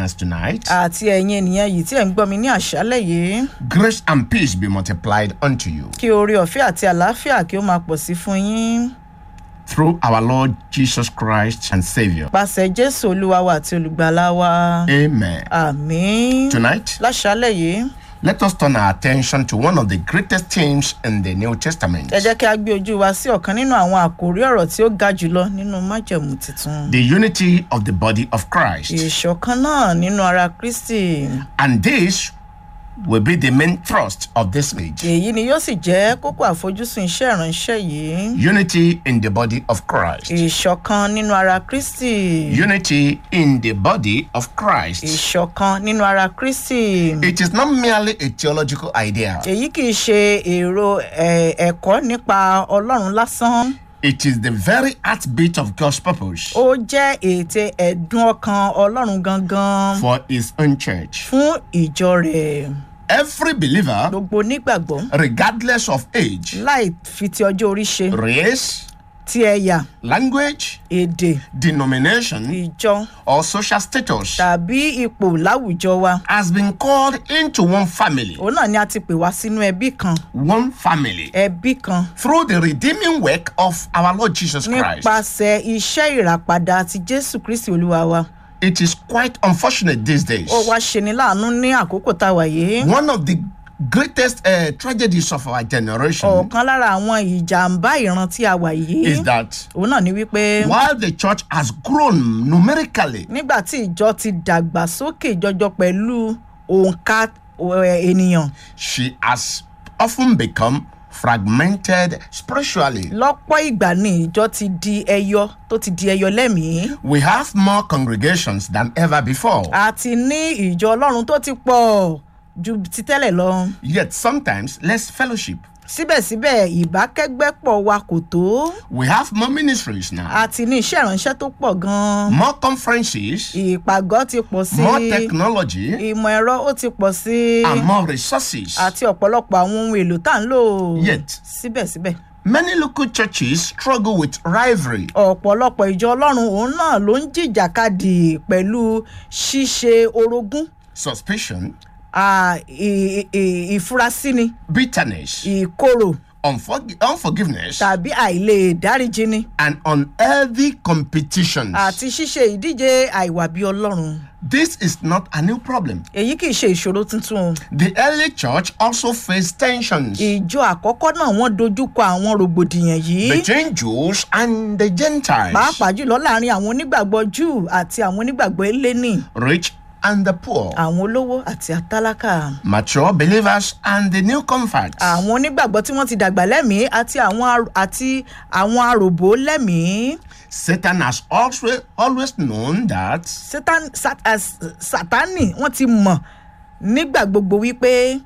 listeners tonight, àti ẹ̀yin ènìyàn yìí tí ẹ̀ ń gbọ́ mi ní àṣálẹ̀ yìí grace and peace be multiplied unto you kí oore ọ̀fẹ́ àti àlàáfíà kí ó máa pọ̀ sí fún yín through our Lord Jesus Christ and Savior. pàṣẹ jésù olúwa wa àti olùgbàlà wa Amen. àmín Tonight, láṣálẹ̀ yìí let us turn our attention to one of the greatest themes in the New Testament ẹ jẹ́ kí a gbé ojú wa sí ọ̀kan nínú àwọn àkòrí ọ̀rọ̀ tí ó ga jùlọ nínú májẹ̀mú tuntun the unity of the body of Christ. ìṣọ̀kan náà nínú ara kristi And this will be the main thrust of this message. èyí ni yóò sì jẹ́ kókó àfojúsùn iṣẹ́ ìránṣẹ́ yìí Unity in the body of Christ. ìṣọ̀kan nínú ara kristi Unity in the body of Christ. ìṣọ̀kan nínú ara kristi It is not merely a theological idea, èyí kì í ṣe èrò ẹ̀, ẹ̀kọ́ nípa ọlọ́run lásán it is the very heartbeat of God's purpose ó jẹ́ ète ẹ̀dùn ọkàn ọlọ́run gangan for His own church. fún ìjọ rẹ̀ Every believer, gbogbo onígbàgbọ́ regardless of age, láì fi ti ọjọ́ orí ṣe race, ti ẹ̀yà language, èdè denomination, ìjọ or social status, tàbí ipò láwùjọ wa has been called into one family. òun náà ni a ti pè wá sínú ẹbí kan One family. ẹbí kan Through the redeeming work of our Lord Jesus Christ. nípasẹ̀ iṣẹ́ ìràpadà ti jésù kristi olúwa wa It is quite unfortunate these days. ó wá ṣeni láàánú ní àkókò tá a wà yìí One of the greatest uh, tragedies of our generation ọ̀kan lára àwọn ìjàmbá ìran tí a wà yìí is that òun náà ni wípé while the church has grown numerically, nígbà tí ìjọ ti dàgbà sókè jọjọ pẹ̀lú òǹkà ẹ̀, ènìyàn she has often become fragmented spiritually. lọ́pọ̀ ìgbà ni ìjọ ti di ẹyọ tó ti di ẹyọ lẹ́mìí We have more congregations than ever before. a ti ní ìjọ ọlọ́run tó ti pọ̀ ju ti tẹ́lẹ̀ lọ Yet sometimes less fellowship. síbẹ̀síbẹ̀ ìbákẹ́gbẹ́pọ̀ wa kò tó We have more ministries now, a ti ní iṣẹ́ ìránṣẹ́ tó pọ̀ gan-an more conferences, ìpàgọ́ ti pọ̀ sí more technology, ìmọ̀ ẹ̀rọ ó ti pọ̀ sí and more resources. àti ọ̀pọ̀lọpọ̀ àwọn ohun èlò tá à ń lò Yet. síbẹ̀síbẹ̀ Many local churches struggle with rivalry, ọ̀pọ̀lọpọ̀ ìjọ ọlọ́run òun náà ló ń jìjàkadì pẹ̀lú ṣíṣe orogún suspicion, à, ì- ì- ìfurasíni bitterness, ìkorò unforg- unforgiveness, tàbí àìlè dáríjini and unhealthy competitions. àti ṣíṣe ìdíje àìwàbí ọlọ́run This is not a new problem. èyí kì í ṣe ìṣòro tuntun The early church also faced tensions ìjọ àkọ́kọ́ náà wọ́n dojúkọ àwọn rògbòdìyàn yìí between Jews and the Gentiles, pàápàá jùlọ láàrin àwọn onígbàgbọ́ júù àti àwọn onígbàgbọ́ eléni rich and the poor, àwọn olówó àti àtálákà mature believers and the new converts. àwọn onígbàgbọ́ tí wọ́n ti dàgbà lẹ́mìí àti àwọn ar- àti àwọn aròbó lẹ́mìí Satan has also always known that Satan- Sat- as- sátánì wọ́n ti mọ̀ nígbà gbogbo wípé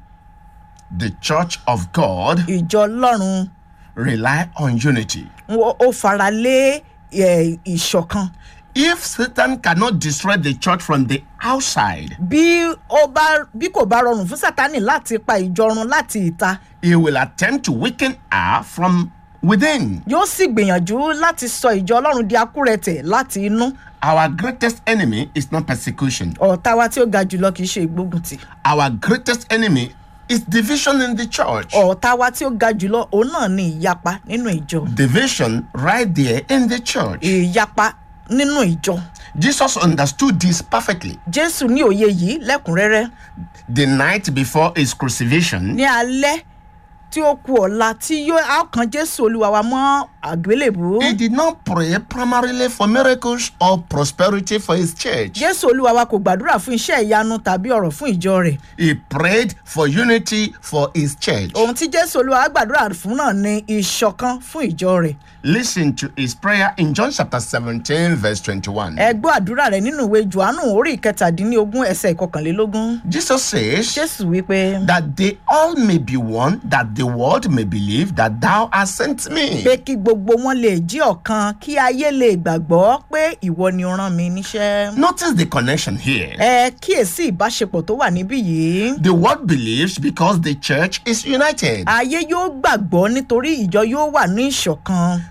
the church of God ìjọ ọlọ́run rely on unity. wọ́n- ó fara lé ẹ̀, ìṣọ̀kan If Satan cannot destroy the church from the outside, bí ó bá bí kò bá rọrùn fún sátánì láti pa ìjọ run láti ìta he will attempt to weaken her from within. yóò sì gbìyànjú láti sọ ìjọ ọlọ́run di akúrẹ̀tẹ̀ láti inú Our greatest enemy is not persecution. ọ̀tá wa tí ó ga jùlọ kì í ṣe ìgbógunti Our greatest enemy is division in the church. ọ̀tá wa tí ó ga jùlọ òun náà ni ìyapa nínú ìjọ Division right there in the church. ìyapa nínú ìjọ Jesus understood this perfectly. jésù ní òye yìí lẹ́kùnrẹ́rẹ́ The night before his crucifixion, ní alẹ́ tí ó ku ọ̀la tí yóò á kan jésù olúwa wa mọ́ àgbélébù he did not pray primarily for miracles or prosperity for his church. jésù olúwa wa kò gbàdúrà fún iṣẹ́ ìyanu tàbí ọ̀rọ̀ fún ìjọ rẹ̀ He prayed for unity for his church. ohun tí jésù olúwa wa gbàdúrà fún náà ni ìṣọ̀kan fún ìjọ rẹ̀ Listen to his prayer in John chapter 17, verse 21. ẹ gbọ́ àdúrà rẹ̀ nínú ìwé johannu orí ìkẹtàdínlógún ẹsẹ̀ ìkọkànlélógún Jesus says, jésù wípé That they all may be one, that the world may believe that thou hast sent me. pé kí gbogbo wọn lè jí ọ̀kan kí ayé lè gbàgbọ́ pé ìwọ ni o rán mi níṣẹ́. Notice the connection here. ẹ kíyèsí ìbáṣepọ̀ tó wà níbí yìí. The world believes because the church is united. ayé yóò gbàgbọ́ nítorí ìjọ yóò wà ní ìṣọ̀kan.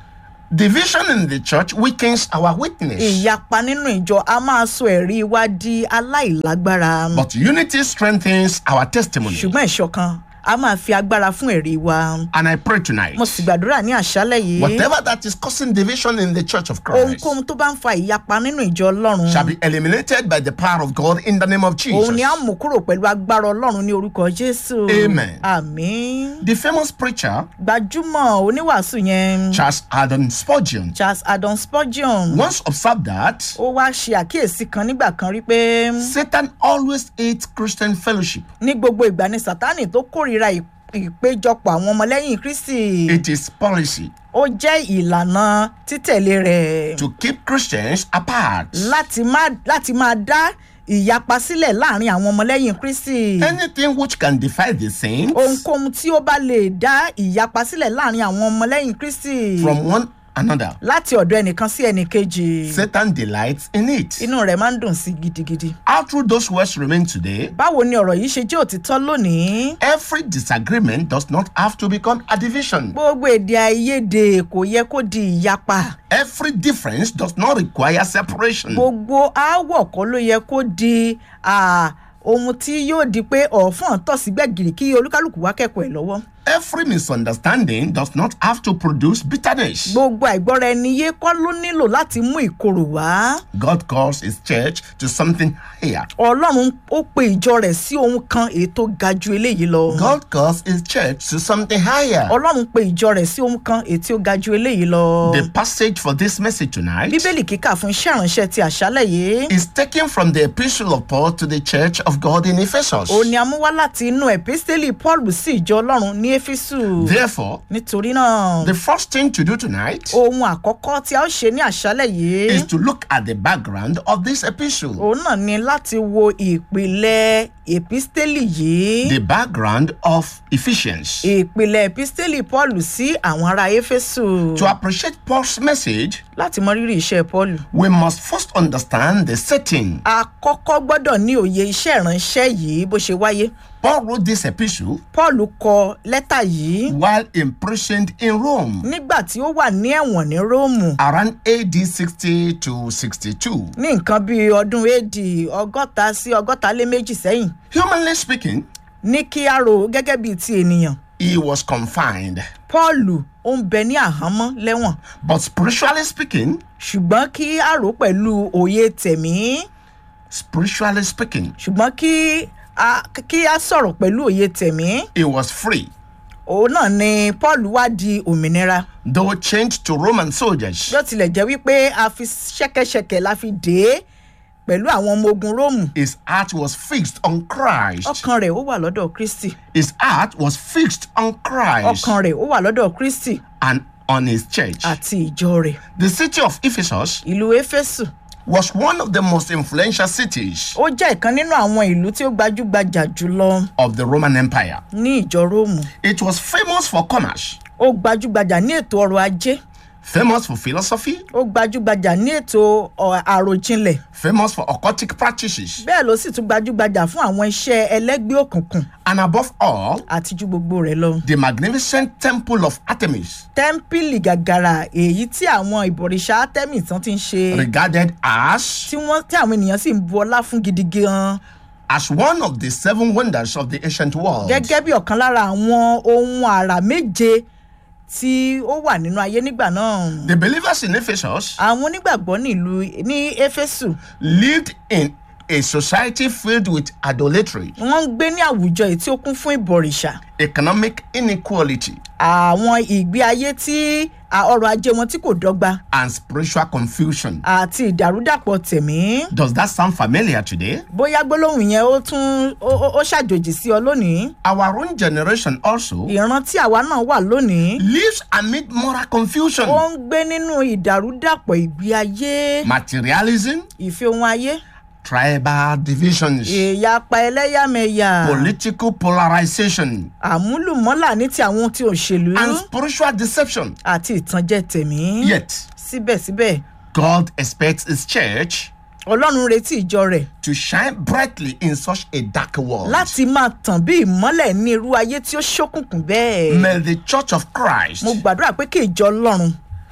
Division in the church weakens our witness. ìyapa nínú ìjọ a máa sọ ẹ̀rí wa di aláìlágbára But unity strengthens our testimony. ṣùgbọ́n ìṣọ̀kan a máa fi agbára fún ẹ̀rí wa And I pray tonight, mo sì gbàdúrà ní àṣálẹ̀ yìí whatever that is causing division in the church of Christ ohunkóhun tó bá ń fa ìyapa nínú ìjọ ọlọ́run shall be eliminated by the power of God in the name of òun ni a Jesus. mú kúrò pẹ̀lú agbára ọlọ́run ní orúkọ jésù Amen. àmín The famous preacher, gbajúmọ̀ oníwàásù yẹn Charles Adam Spurgeon, charles adon spurgeon once observed that ó wá ṣe àkíyèsí kan nígbà kan rí pé Satan always hates Christian fellowship. ní gbogbo ìgbà ni sátánì tó kórìíra ì- ìpéjọpọ̀ àwọn ọmọlẹ́yìn kristi It is policy ó jẹ́ ìlànà títẹ̀lé rẹ̀ to keep Christians apart. láti má láti máa dá ìyapa sílẹ̀ láàrin àwọn ọmọlẹ́yìn kristi Anything which can divide the saints ohunkóhun tí ó bá lè dá ìyapa sílẹ̀ láàrin àwọn ọmọlẹ́yìn kristi from one another, láti ọ̀dọ̀ ẹnìkan sí ẹnìkejì Satan delights in it. inú rẹ̀ máa ń dùn sí gidigidi. How true those words remain today, báwo ni ọ̀rọ̀ yìí ṣe jẹ́ òtítọ́ lónìí? every disagreement does not have to become a division. gbogbo èdè àìyedè kò yẹ kó di ìyapa Every difference does not require separation. gbogbo aáwọ̀ kọ́ ló yẹ kó di ah, ohun tí yóò di pé ọ̀fọ̀n tọ̀ sí gbẹ̀gìrì kí olúkálùkù wá kẹ́kọ̀ọ́ ẹ̀ lọ́wọ́. Every misunderstanding does not have to produce bitterness. gbogbo àìgbọ́ra ẹni yé kọ́ ló nílò láti mú ìkorò wá. God calls his church to something higher. ọlọ́run ó pe ìjọ rẹ̀ sí ohun kan èyí tó ga ju eléyìí lọ. God calls his church to something higher. ọlọ́run pe ìjọ rẹ̀ sí ohun kan èyí tí ó ga ju eléyìí lọ. The passage for this message tonight bíbélì kíkà fún iṣẹ́ ìránṣẹ́ ti àṣálẹ̀ yìí. is taken from the epistle of Paul to the church of God in Ephesus. òun ni a mú wá láti inú ẹ̀písítélì paul sí ìjọ ọlọ́run ní éfésù. Therefore, nítorí náà the first thing to do tonight ohun àkọ́kọ́ tí a ó ṣe ní àṣálẹ̀ is yìí to look at the background of this epistle. òun náà ni láti wo ìpìlẹ̀ ẹ̀písítélì yìí. The background of Ephesians. ìpìlẹ̀ ẹ̀písítélì paul sí àwọn ará éfésù. To appreciate Paul's message, láti mọ rírì iṣẹ́ paul. we must first understand the setting. a kọ́kọ́ gbọ́dọ̀ ní òye iṣẹ́ ìránṣẹ́ yìí bó ṣe wáyé. Paul wrote this epistle paul kọ lẹ́tà yìí while imprisoned in Rome nígbà tí ó wà ní ẹ̀wọ̀n ní róòmù around AD 60 to 62. ní nǹkan bíi ọdún ad ọgọ́ta sí ọgọ́ta lé méjì sẹ́yìn Humanly speaking, ní kí a rò ó gẹ́gẹ́ bíi ti ènìyàn he was confined. paul ó ń bẹ ní àhámọ́ lẹ́wọ̀n But spiritually speaking, ṣùgbọ́n kí a rò ó pẹ̀lú òye tẹ̀mí spiritually speaking, ṣùgbọ́n kí a kí a sọ̀rọ̀ pẹ̀lú òye tẹ̀mí he was free, òun náà ni paul wá di òmìnira though chained to Roman soldiers. bí ó tilẹ̀ jẹ́ wípé a fi ṣẹ́kẹ́ṣẹkẹ̀ la fi dé é pẹ̀lú àwọn ọmọ ogun róòmù His heart was fixed on Christ. ọkàn rẹ̀ ó wà lọ́dọ̀ kristi His heart was fixed on Christ ọkàn rẹ̀ ó wà lọ́dọ̀ kristi and on his church. àti ìjọ rẹ̀ The city of Ephesus ìlú éfésù was one of the most influential cities ó jẹ́ ìkan nínú àwọn ìlú tí ó gbajúgbajà jùlọ of the Roman Empire. ní ìjọ róòmù It was famous for commerce, ó gbajúgbajà ní ètò ọrọ̀ ajé famous for philosophy, ó gbajúgbajà ní ètò ọ- àròjinlẹ̀ famous for occultic practices, bẹ́ẹ̀ ló sì tún gbajúgbajà fún àwọn iṣẹ́ ẹlẹ́gbẹ́ òkùnkùn and above all, àti ju gbogbo rẹ̀ lọ. the magnificent temple of Artemis, tẹ́ḿpìlì gàgàrà èyí tí àwọn ìbọ̀rìṣà artemis tán ti ń ṣe regarded as tí wọ́n tí àwọn ènìyàn sì ń bu ọlá fún gidi gan as one of the seven wonders of the ancient world. gẹ́gẹ́ bí ọ̀kan lára àwọn ohun àrà méje tí ó wà nínú ayé nígbà náà. The believers in Ephesus àwọn onígbàgbọ́ nílùú ní éfésù lived in a society filled with idolatry, wọ́n ń gbé ní àwùjọ èyí tí ó kún fún ìbọ̀rìṣà economic inequality, àwọn ìgbé ayé tí à, ọrọ̀ ajé wọn tí kò dọ́gba and spiritual confusion. àti ìdàrúdàpọ̀ tẹ̀mí. Does that sound familiar today? bóyá gbólóhùn yẹn ó tún ó- ó ó ṣàjòjì sí ọ lónìí Our own generation also ìran tí àwa náà wà lónìí lives amid moral confusion, ó ń gbé nínú ìdàrúdàpọ̀ ìgbé ayé materialism, ìfẹ́ ohun ayé tribal divisions, ìyapa ẹlẹ́yàmẹ̀yà political polarization, àmúlùmọ́là ní ti àwọn tí òṣèlú and spiritual deception. àti ìtànjẹ tẹ̀mí Yet, síbẹ̀síbẹ̀ God expects His church ọlọ́run retí ìjọ rẹ̀ to shine brightly in such a dark world. láti máa tàn bí ìmọ́lẹ̀ ní irú ayé tí ó ṣókùnkùn bẹ́ẹ̀ May the church of Christ mo gbàdúrà pé kí ìjọ ọlọ́run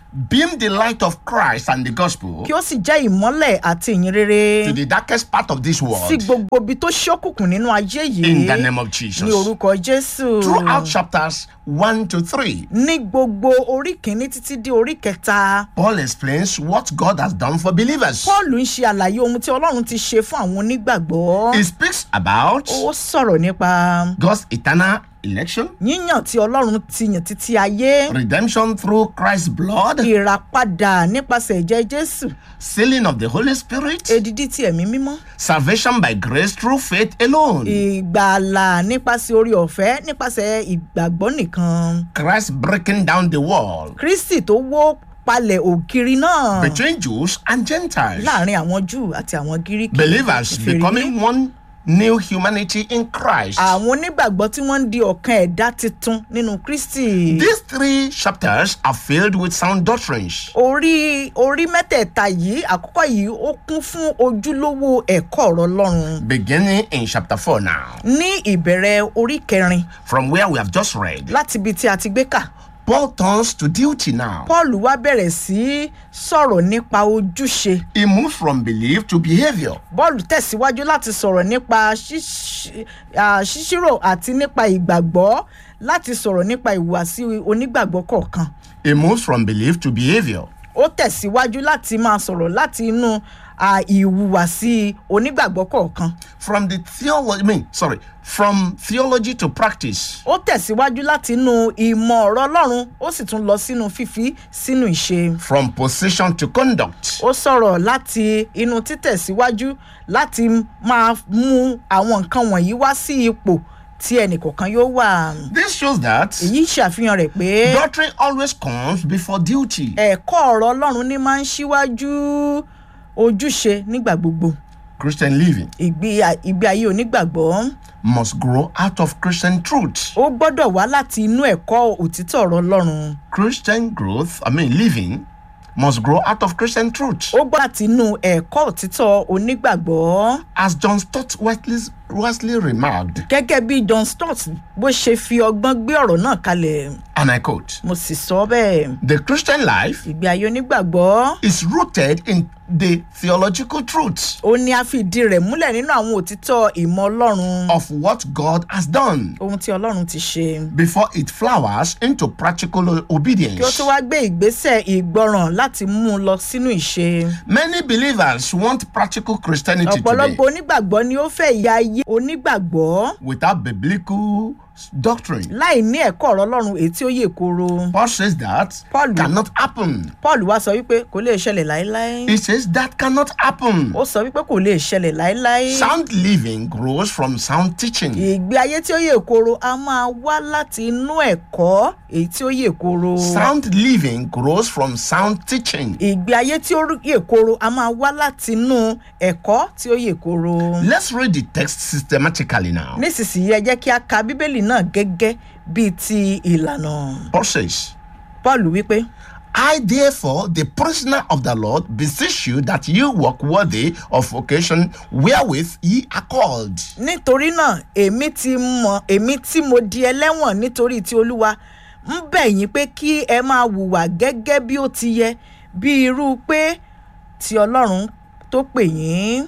beam the light of Christ and the gospel kí ó sì jẹ́ ìmọ́lẹ̀ àti ìyìn rere to the darkest part of this sí world gbogbo ibi tó ṣókùnkùn nínú ayé in yìí the name of ní Jesus. orúkọ jésù Throughout chapters 1 to 3, ní gbogbo orí kìíní títí dé orí kẹta Paul explains what God has done for believers. paul ń ṣe àlàyé ohun tí ọlọ́run ti ṣe fún àwọn onígbàgbọ́ He speaks about ó sọ̀rọ̀ nípa God's eternal election, yíyàn tí ọlọ́run ti yàn títí ayé redemption through Christ's blood, ìràpadà nípasẹ̀ ẹ̀jẹ̀ jésù sealing of the Holy Spirit, èdìdí ti ẹ̀mí mímọ́ salvation by grace through faith alone, ìgbàlà nípasẹ̀ orí ọ̀fẹ́ nípasẹ̀ ìgbàgbọ́ nìkan Christ breaking down the wall kristi tó wó palẹ̀ ògiri náà between Jews and Gentiles, láàrin àwọn júù àti àwọn gíríkì believers Kèfèrí. becoming one new humanity in Christ. àwọn onígbàgbọ́ tí wọ́n ń di ọ̀kan ẹ̀dá tuntun nínú kristi These three chapters are filled with sound doctrines. orí orí mẹ́tẹ̀ẹ̀ta yìí àkọ́kọ́ yìí ó kún fún ojúlówó ẹ̀kọ́ ọ̀rọ̀ ọlọ́run beginning in chapter 4 now, ní ìbẹ̀rẹ̀ orí kẹrin from where we have just read. láti ibi tí a ti gbé kà Paul turns to duty now. paul wá bẹ̀rẹ̀ sí í sọ̀rọ̀ nípa ojúṣe He moves from belief to behavior. bọ́ọ̀lù tẹ̀síwájú láti sọ̀rọ̀ nípa ṣíṣ- à, ṣíṣírò àti nípa ìgbàgbọ́ láti sọ̀rọ̀ nípa ìhùwàsí onígbàgbọ́ kọ̀ọ̀kan He moves from belief to behavior. ó tẹ̀síwájú láti máa sọ̀rọ̀ láti inú à, ìhùwàsí onígbàgbọ́ kọ̀ọ̀kan From the theology, I mean, sorry, from theology to practice. ó tẹ̀síwájú láti inú ìmọ̀ ọ̀rọ̀ ọlọ́run ó sì tún lọ sínú fífi sínú ìṣe From position to conduct. ó sọ̀rọ̀ láti inú títẹ̀síwájú láti máa mú àwọn nǹkan wọ̀nyí wá sí ipò tí ẹnìkọ̀ọ̀kan yóò wà. This shows that èyí ṣàfihàn rẹ̀ pé doctrine always comes before duty. ẹ̀kọ́ ọ̀rọ̀ ọlọ́run ní máa ń ṣíwájú ojúṣe nígbà gbogbo Christian living ìgbé ìgbé ayé onígbàgbọ́ must grow out of Christian truth. ó gbọ́dọ̀ wá láti inú ẹ̀kọ́ òtítọ́ ọ̀rọ̀ ọlọ́run Christian growth, I mean, living must grow out of Christian truth. ó gbọ́dọ̀ láti inú ẹ̀kọ́ òtítọ́ onígbàgbọ́ As John Stott Wesley, Wesley remarked, gẹ́gẹ́ bí john stott bó ṣe fi ọgbọ́n gbé ọ̀rọ̀ náà kalẹ̀ and I quote, mo sì sọ bẹ́ẹ̀ the Christian life ìgbé ayé onígbàgbọ́ is rooted in the theological truth ó ní a fi ìdí rẹ̀ múlẹ̀ nínú àwọn òtítọ́ ìmọ̀ ọlọ́run of what God has done ohun tí ọlọ́run ti ṣe before it flowers into practical kí ó obedience. tó wá gbé ìgbésẹ̀ ìgbọràn láti mú un lọ sínú ìṣe Many believers want practical Christianity today ọ̀pọ̀lọpọ̀ onígbàgbọ́ ni ó fẹ́ ìyá ayé onígbàgbọ́ without biblical doctrine. láì ní ẹ̀kọ́ ọ̀rọ̀ ọlọ́run èyí tí ó yè koro Paul says that Paul- cannot happen. paul wá sọ wípé kò lè ṣẹlẹ̀ láéláé He says that cannot happen. ó sọ wípé kò lè ṣẹlẹ̀ láéláé Sound living grows from sound teaching. ìgbé ayé tí ó yè koro a máa wá láti inú ẹ̀kọ́ èyí tí ó yè koro Sound living grows from sound teaching. ìgbé ayé tí ó yè koro a máa wá láti inú ẹ̀kọ́ tí ó yè koro Let's read the text systematically now. nísinsìnyí ẹ jẹ́ kí a ka bíbélì náà gẹ́gẹ́ bíi ti ìlànà Paul says, paul wípé I therefore, the prisoner of the Lord, beseech you that you walk worthy of vocation wherewith ye are called. nítorí náà èmi ti mọ èmi tí mo di ẹlẹ́wọ̀n nítorí ti olúwa ń bẹ̀ yín pé kí ẹ máa hùwà gẹ́gẹ́ bí ó ti yẹ bí irú pé ti ọlọ́run tó pè yín.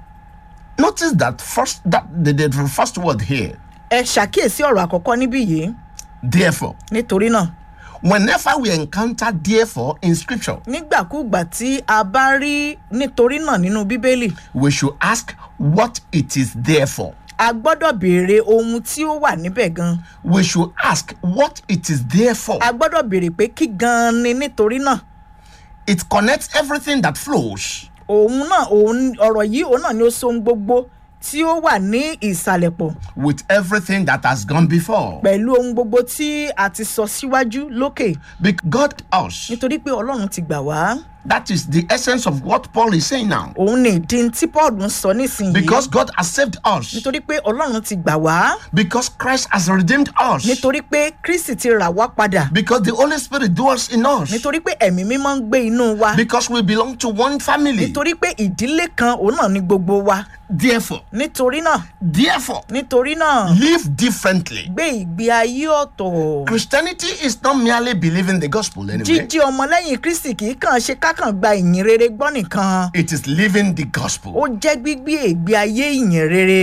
Notice that first that the, the first word here. ẹ ṣàkíyèsí ọ̀rọ̀ àkọ́kọ́ níbí yìí Therefore, nítorí náà whenever we encounter therefore in scripture, nígbàkúùgbà tí a bá rí nítorí náà nínú bíbélì we should ask what it is there for. a gbọ́dọ̀ béèrè ohun tí ó wà níbẹ̀ gan We should ask what it is there for. a gbọ́dọ̀ béèrè pé kí gan ni nítorí náà It connects everything that flows. òun náà òun ọ̀rọ̀ yìí òun náà ni ó so ohun gbogbo tí ó wà ní ìsàlẹ̀ pọ̀ with everything that has gone before. pẹ̀lú ohun gbogbo tí a ti sọ síwájú lókè Because God us nítorí pé ọlọ́run ti gbà wá That is the essence of what Paul is saying now. òun ni ìdí tí paul ń sọ nísìnyí Because God has saved us. nítorí pé ọlọ́run ti gbà wá Because Christ has redeemed us. nítorí pé kristi ti rà wá padà Because the Holy Spirit dwells in us. nítorí pé ẹ̀mí mímọ́ ń gbé inú wa Because we belong to one family. nítorí pé ìdílé kan òun náà ni gbogbo wa Therefore, nítorí náà therefore, nítorí náà live differently. gbé ìgbé ayé ọ̀tọ̀ Christianity is not merely believing the gospel anyway. jíjí ọmọlẹ́yìn kristi kì í kàn ṣe kákàn gba ìyìn rere gbọ́ nìkan It is living the gospel. ó jẹ́ gbígbé ìgbé ayé ìyìn rere